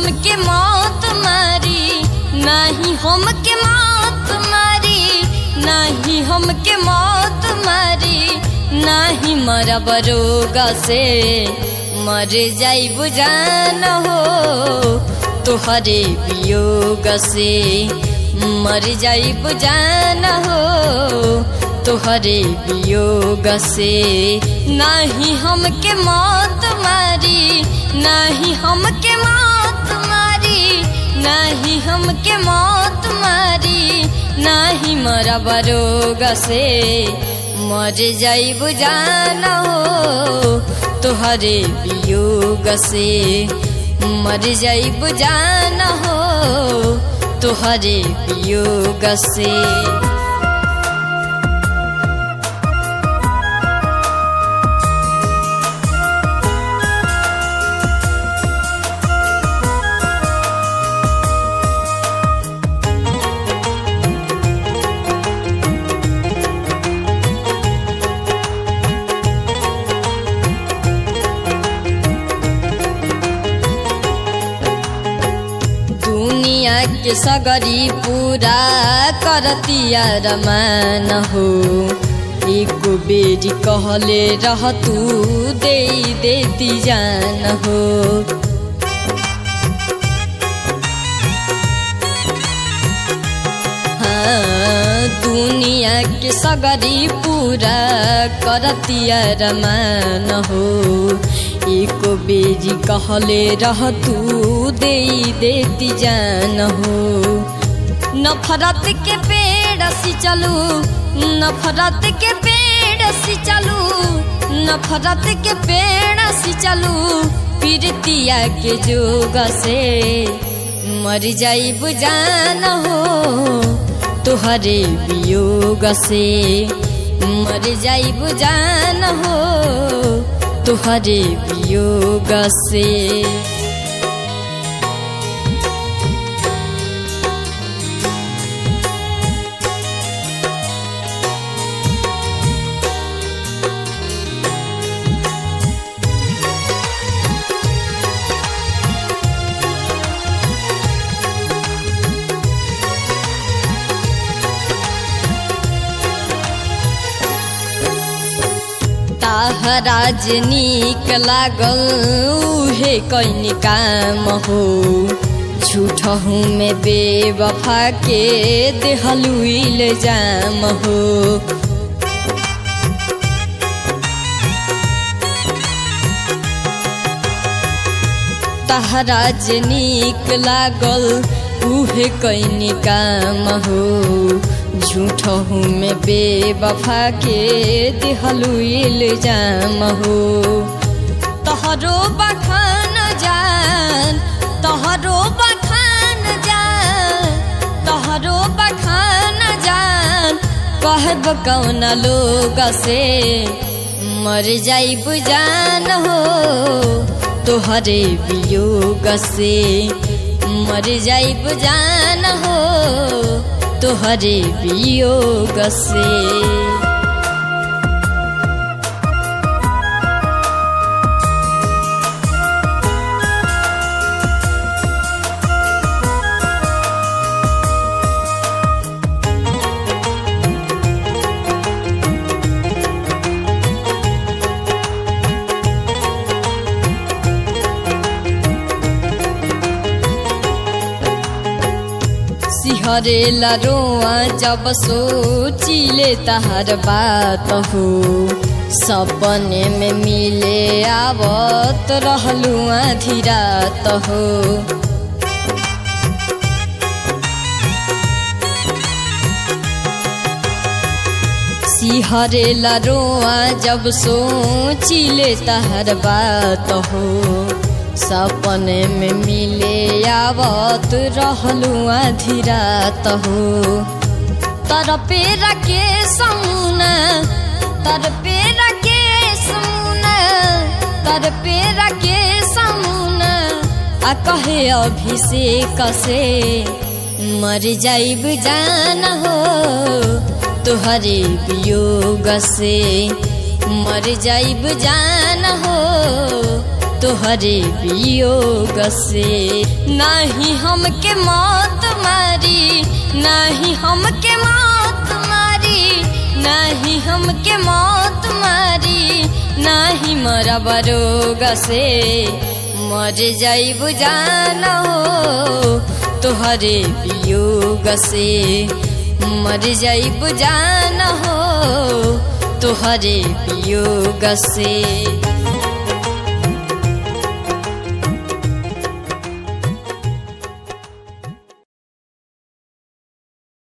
हमके मौत मारी नाही हमके मौत मारी नाही हमके मौत मारी नाही मरब रोग से मर जाइब जान हो तोहरे वियोग से मर जाइब जान हो तोहरे वियोग से नाही हमके मौत मारी नाही हमके मौत मारी नाही हमके मौत मारी नाही मरब रोग से मर जाइब जान हो तोहरे वियोग से मर जाइब जान हो तोहरे वियोग से दुनिया के सगरी पूरा करतिया रमान हो एक बेरी कहले रह तू दे देती जान हो हाँ, दुनिया के सगरी पूरा करतिया रमान हो एक बेरी कहले रह तू दे देती जान हो नफरत के पेड़ सी चलू नफरत के पेड़ सी चलू नफरत के पेड़ सी चलू पीरतिया के जोग से मर जाइब जान हो तुहरे वियोग से मर जाइब जान हो तुहरे वियोग से ताहराज नीक लागल उहे कैन काम हो झूठहू में बेवफा के देहलू इल्जाम हो ताहराज नीक लागल उहे कैन काम हो झूठहू में बेवफा के दिहलू इल्जाम हो तहरो बखान जान तहरो बखान जान तहरो बखान जान कहब कौन लोग से मर जाइब जान हो तोहरे वियोग से मर जाइब जान हो तोहरे वियोग से सिहरेला रोआ जब सोचिले तहार बात हो सपने में मिले आवत रहलू आधी रात हो सिहरेला रोआ जब सोचिले तहार बात हो सपने में मिले आवत रहलू आधी रात हो तर पेरा के समुना तर पेरा के समुना तर पेरा के समुना आ कहे अभिषेक से मर जाइब जान हो तुहरे वियोग से मर जाइब जान हो तुहरे वियोग से नहीं हमके मौत मारी नहीं हमके मौत मारी नहीं हमके मौत मारी नहीं मरा बरोग से मर जाई बुझान हो तुहरे वियोग से मर जाई बुझान हो तुहरे वियोग से